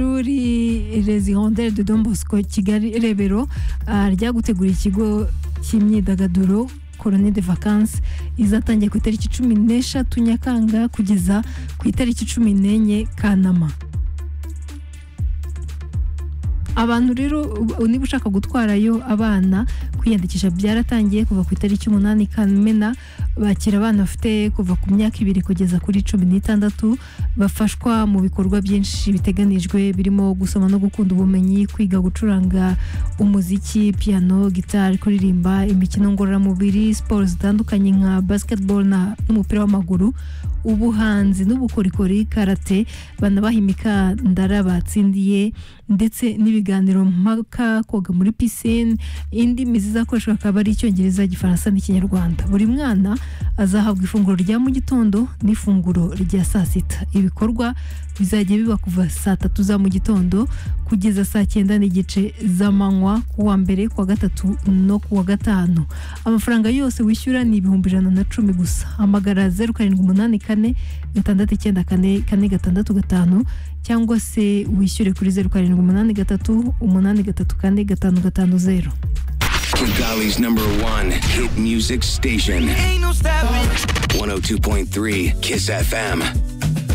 ishuri rezihondere de Don Bosco Kigali Rebero ah, rya gutegura ikigo cy'imyidagaduro Colony de Vacances izatangiye ku itariki cumi n'eshatu Nyakanga kugeza ku itariki cumi n'enye Kanama abantu rero u- niba ushaka gutwarayo abana kwiyandikisha byaratangiye kuva ku itariki umunani Kamena bakira abana bafite kuva ku myaka ibiri kugeza kuri cumi n'itandatu bafashwa mu bikorwa byinshi biteganijwe birimo gusoma no gukunda ubumenyi kwiga gucuranga umuziki piano gitari kuririmba imikino ngororamubiri siporo zitandukanye nka basketball na- n'umupira w'amaguru ubuhanzi n'ubukorikori karate banabaha imikandara batsindiye ndetse n'ibiganiro mpaka koga muri pisine indimi zizakoreshwa akaba ari icyongereza igifaransa n'ikinyarwanda buri mwana azahabwa ifunguro rya mu gitondo n'ifunguro rya saa sita ibikorwa bizajya biba kuva saa tatu za mu gitondo kugeza saa cyenda n'igice z'amanywa ku wa mbere ku wa gatatu no ku wa gatanu amafaranga yose wishyura ni ibihumbi ijana na cumi gusa hamagara zeru karindwi umunani kane gatandatu icyenda kane kane gatandatu gatanu cyangwa se wishyure kuri zeru karindwi umunani gatatu umunani gatatu kane gatanu gatanu zeru Kigali's number one hit music station. 102.3 Kiss FM.